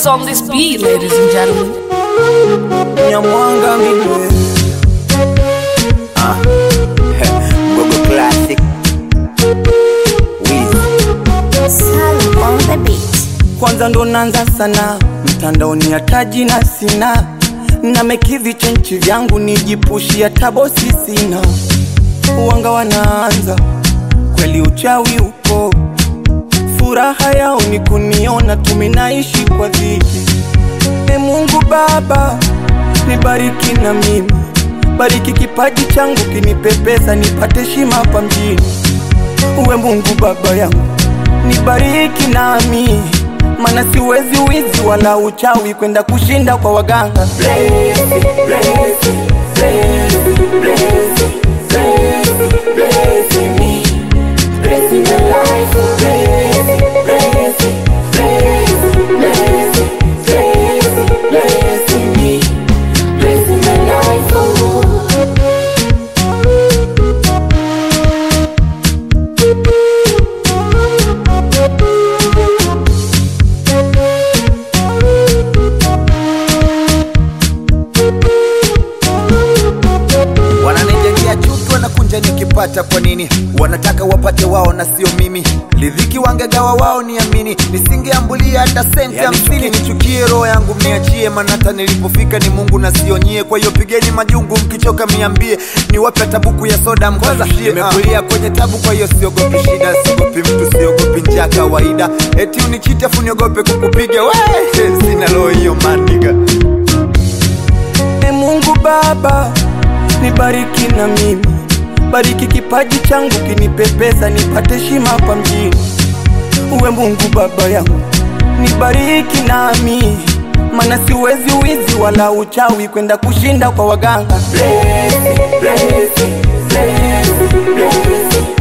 on this beat, ladies and gentlemen. Nyamwanga midwe ah. Gogo classic Wiz Salum on the beat. kwanza ndo nanza sana mtandaoni hataji na sina na mekivi chenchi vyangu nijipushia tabosi sina wanga wanaanza kweli uchawi upo furaha yao ni kuniona tuminaishi kwa dhiki e mungu baba nibariki na mimi bariki kipaji changu kinipepesa nipate shima hapa mjini uwe mungu baba yangu nibariki nami mana siwezi wizi wala uchawi kwenda kushinda kwa waganga Bless, bless, bless, bless, bless, bless me. Bless my life. Bless, bless, bless, bless, bless, bless me. Bless my life. Oh. wananijengea chuki wanakunja nikipata kwa nini wanataka wapate wao na sio mimi lidhiki wangegawa wao niamini nisingeambulia hata senti Yani hamsini nichukie roho yangu mniachie maana hata nilipofika ni mungu na sio nyie kwa hiyo pigeni majungu mkichoka miambie niwape tabuku ya soda mkazashie nimekulia kwenye tabu kwa hiyo siogopi shida siogopi mtu siogopi njaa kawaida eti unichite afu niogope kukupiga we sina roho hiyo maniga E Mungu Baba, nibariki na mimi, bariki kipaji changu kinipepesa, nipate shima hapa mjini. Uwe Mungu Baba yangu, nibariki nami, mana siwezi wizi wala uchawi kwenda kushinda kwa waganga. Bless, bless, bless, bless,